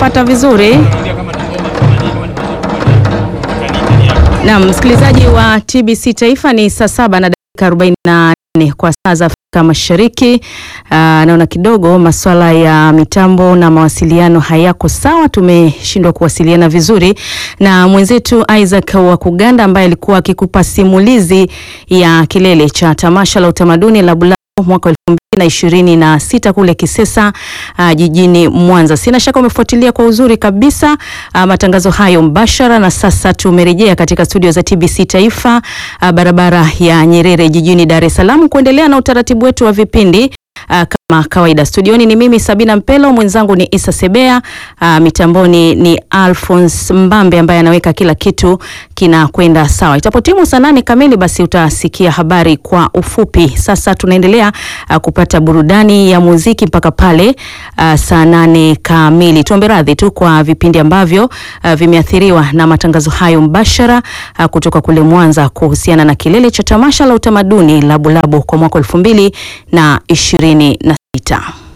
unanipata vizuri? Naam, msikilizaji wa TBC Taifa ni saa saba na dakika 44 kwa saa za Afrika Mashariki. Aa, naona kidogo masuala ya mitambo na mawasiliano hayako sawa, tumeshindwa kuwasiliana vizuri na mwenzetu Isaac wa Kuganda ambaye alikuwa akikupa simulizi ya kilele cha tamasha la utamaduni la Bulao mwaka elfu mbili na ishirini na sita kule Kisesa uh, jijini Mwanza. Sina shaka umefuatilia kwa uzuri kabisa uh, matangazo hayo mbashara, na sasa tumerejea katika studio za TBC Taifa uh, barabara ya Nyerere jijini Dar es Salaam kuendelea na utaratibu wetu wa vipindi Uh, kama kawaida studioni ni mimi Sabina Mpelo, mwenzangu ni Isa Sebea, uh, mitamboni ni Alphonse Mbambe ambaye anaweka kila kitu kinakwenda sawa. Itapotimu saa nane kamili, basi utasikia habari kwa ufupi. Sasa tunaendelea uh, kupata burudani ya muziki mpaka pale uh, saa nane kamili. Tuombe radhi tu kwa vipindi ambavyo uh, vimeathiriwa na matangazo hayo mbashara uh, kutoka kule Mwanza kuhusiana na kilele cha tamasha la utamaduni la Bulabo kwa mwaka elfu mbili na ishirini na sita.